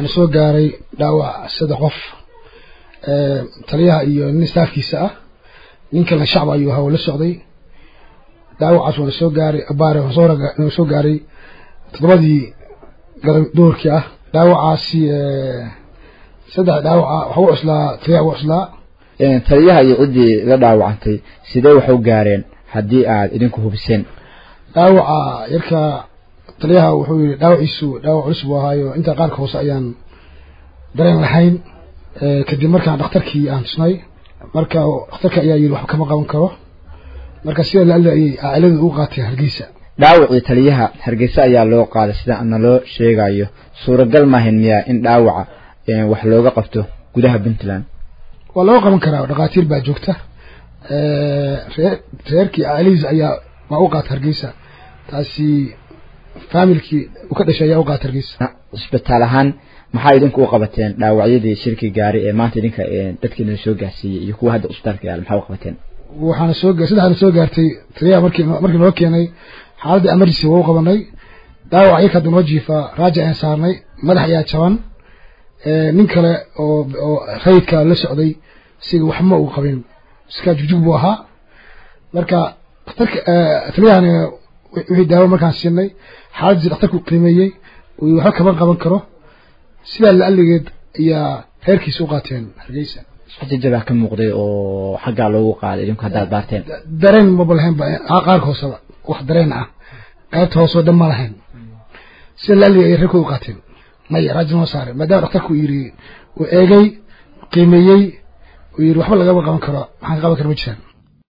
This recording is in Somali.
waxaana soo gaaray dhaawac saddex qof taliyaha iyo nin staafkiisa ah nin kalena shacab ayuu ahaa oo la socday dhaawacaas waana soo gaaray abaare waxaa soo gaaray toddobadii garan doorkii ah dhaawacaasi saddex dhaawaca waxa u cuslaa taliyaha u cuslaa taliyaha iyo ciddii la dhaawacantay sidee wax u gaareen haddii aad idinku hubiseen dhaawaca yarka taliyaha wuxuu yidhi dhaawaciisu dhaawac culus buu ahaayo inta qaarka hoose ayaan dareen lahayn kadib markaan dhakhtarkii aan tusnay marka dhakhtarka ayaa yidhi wax kama qaban karo marka sida la ayay cailadu ugu qaatay hargeysa dhaawacii taliyaha hargeysa ayaa loo qaaday sida ana loo sheegayo suuragal maahin miyaa in dhaawaca wax looga qabto gudaha puntland waa looga qaban karaa dhakhaatiir baa joogta ree reerkii cailadiisa ayaa waa u qaata hargeysa taasi faamilkii uu ka dhashay ayaa u qaata hargeysa cisbitaal ahaan maxaa idinku u qabateen dhaawacyadii shirki gaari ee maanta idinka dadkiina soo gaarsiiyey iyo kuwa hadda cisbitaalka yaal maxaa u qabateen waxaana soo saddexaana soo gaartay taliyaha markii markii noo keenay xaaladda emergency waa u qabanay dhaawac yarka hadda noo jiifa raaja ayaan saarnay madax ayaa jaban nin kale oo oo rayidka la socday siga waxma uu qabin iska jugjug buu ahaa marka dhakhtarka taliyahani wixii daawo markaan siinay xaaladdiisi dhakhtarku qiimeeyey uu waxba kaban qaban karo sidaa la aligeed ayaa reerkiisa u qaateen hargeysa xajajabaa ka muuqday oo xaggaa loogu qaaday idinku haddaad baarteen dareen maba lahayn ba qaarka hooseba wax dareen ah qaybta hoose oo dhan ma lahayn sida la aligeed ayay reerkooda u qaateen maya raajin noo saaray maadaama dhakhtarku yidhi uu eegay qiimeeyey uu yidhi waxba lagama qaban karo maxaan ka qaban kara ma jiraan